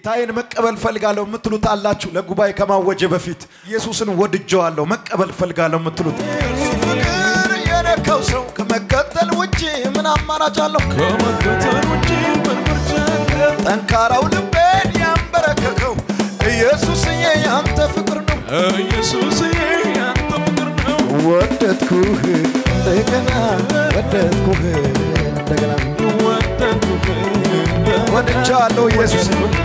ጌታዬን መቀበል ፈልጋለሁ የምትሉት አላችሁ። ለጉባኤ ከማወጀ በፊት ኢየሱስን ወድጀዋለሁ መቀበል ፈልጋለሁ የምትሉት ፍቅር የነካው ሰው ከመከተል ውጭ ምን አማራጭ አለው? ከመከተል ውጪ ምን ምርጫ አለ? ጠንካራው ልቤን ያንበረከከው ኢየሱስዬ ያንተ ፍቅር ነው። ኢየሱስዬ ያንተ ፍቅር ነው። ወደድኩህ እንደገና ወደድኩህ እንደገና ወደድኩህ ወድጃለሁ ኢየሱስ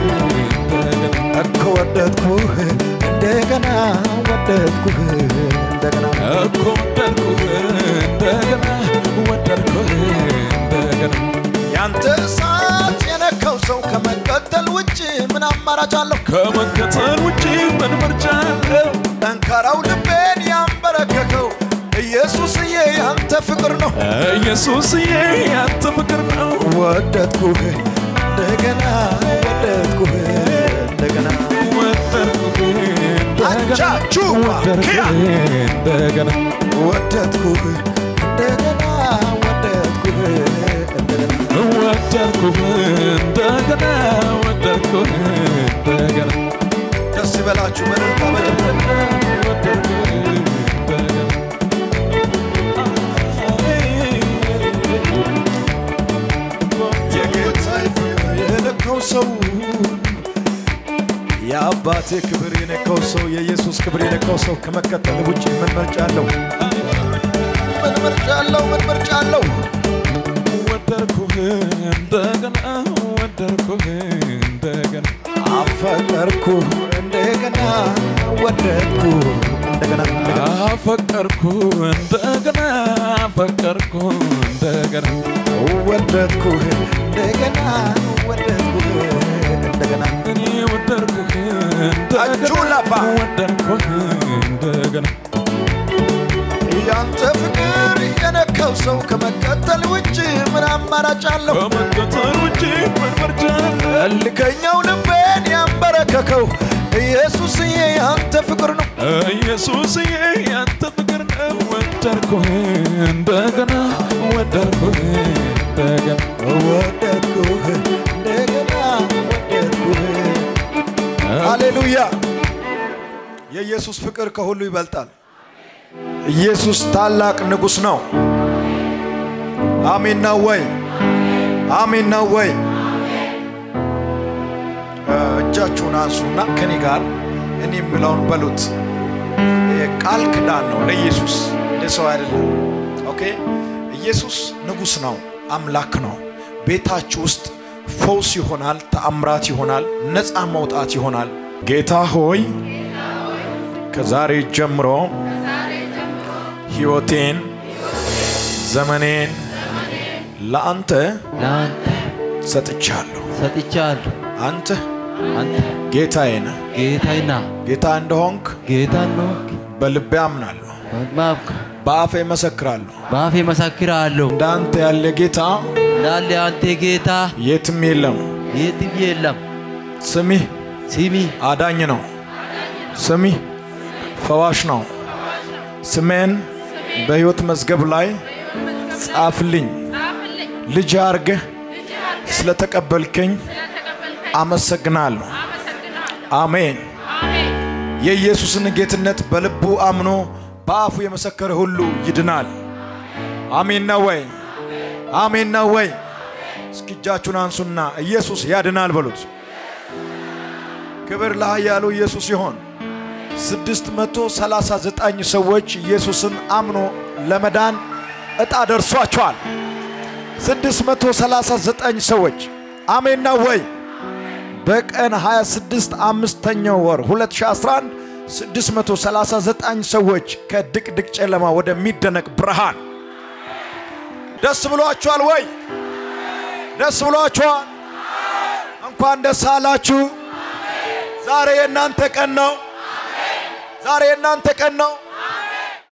እኮ ወደድኩህ እንደገና ወደድኩህ እንደገና እኮ ወደድኩህ እንደገና ወደድኩህ እንደገና ያንተ እሳት የነካው ሰው ከመቀጠል ውጭ ምን አማራጭ አለው? ከመከተል ውጪ ምን ምርጫ አለ? ጠንካራው ልቤን ያንበረከከው ኢየሱስዬ ያንተ ፍቅር ነው። ኢየሱስዬ ያንተ ፍቅር ነው። ወደድኩህ እንደገና ወደድኩህ እንደገና ወደድኩህ እንደገና አቻችሁ ኪያ እንደገና ወደድኩህ እንደገና ወደድኩህ እንደገና ወደድኩህ እንደገና ወደድኩህ እንደገና ደስ ይበላችሁ በደስታ በጭብጨባ ወደድኩህ እንደገና የጌታ ፍቅር የነካው ሰው የአባቴ ክብር የነካው ሰው የኢየሱስ ክብር የነካው ሰው ከመከተል ውጭ ምን ምርጫ አለው? ምን ምርጫ አለው? ምን ምርጫ አለው? ወደድኩህ እንደገና ወደድኩህ እንደገና አፈቀርኩ እንደገና ወደድኩ እንደገና አፈቀርኩ እንደገና አፈቀርኩ እንደገና ወደድኩ እንደገና ወደድኩ እንደገና እኔ ወደድኩህ አጁ ላባ። እንደገና ወደድኩህ እንደገና ያንተ ፍቅር የነካው ሰው ከመቀጠል ውጭ ምን አማራጭ አለው? ከመከተል ውጪ ምን ምርጫ አለ? እልከኛው ልቤን ያንበረከከው ኢየሱስዬ ያንተ ፍቅር ነው። ኢየሱስዬ ያንተ ፍቅር ነው። ወደድኩህ እንደገና ወደድኩህ እንደገና ወደድኩህ እንደገና ወደድኩህ። ሃሌሉያ! የኢየሱስ ፍቅር ከሁሉ ይበልጣል። ኢየሱስ ታላቅ ንጉሥ ነው። አሜን ነው ወይ? አሜን ነው ወይ? እ፣ እጃችሁን አንሱና ከኔ ጋር እኔ የምለውን በሉት። ይሄ ቃል ክዳን ነው ለኢየሱስ ለሰው አይደለም። ኦኬ። ኢየሱስ ንጉሥ ነው፣ አምላክ ነው። ቤታችሁ ውስጥ ፈውስ ይሆናል፣ ተአምራት ይሆናል፣ ነፃ መውጣት ይሆናል። ጌታ ሆይ ከዛሬ ጀምሮ ሕይወቴን ዘመኔን ለአንተ ለአንተ ሰጥቻለሁ። ሰጥቻለሁ። አንተ አንተ ጌታዬ ነህ። ጌታዬና ጌታ እንደሆንክ ጌታ ነው። በልቤ አምናለሁ፣ ማብክ በአፌ መሰክራለሁ። በአፌ መሰክራለሁ እንዳንተ ያለ ጌታ እንዳለ አንተ ጌታ የትም የለም። የትም የለም። ስሚህ ስሚ አዳኝ ነው። ስሚህ ፈዋሽ ነው። ስሜን በሕይወት መዝገብ ላይ ጻፍልኝ። ልጅ አርገህ ስለተቀበልከኝ አመሰግናለሁ። አሜን። የኢየሱስን ጌትነት በልቡ አምኖ በአፉ የመሰከረ ሁሉ ይድናል። አሜን ነው ወይ? አሜን ነው ወይ? እስኪ እጃችሁን አንሱና ኢየሱስ ያድናል በሉት። ክብር ለኃያሉ ኢየሱስ ይሆን። 639 ሰዎች ኢየሱስን አምኖ ለመዳን ዕጣ ደርሷቸዋል። 639 ሰዎች አሜን ነው ወይ? በቀን 26 አምስተኛው ወር 2011 639 ሰዎች ከድቅድቅ ጨለማ ወደሚደነቅ ብርሃን ደስ ብሏችኋል ወይ? ደስ ብሏችኋል? እንኳን ደስ አላችሁ። ዛሬ የእናንተ ቀን ነው። ዛሬ የእናንተ ቀን ነው።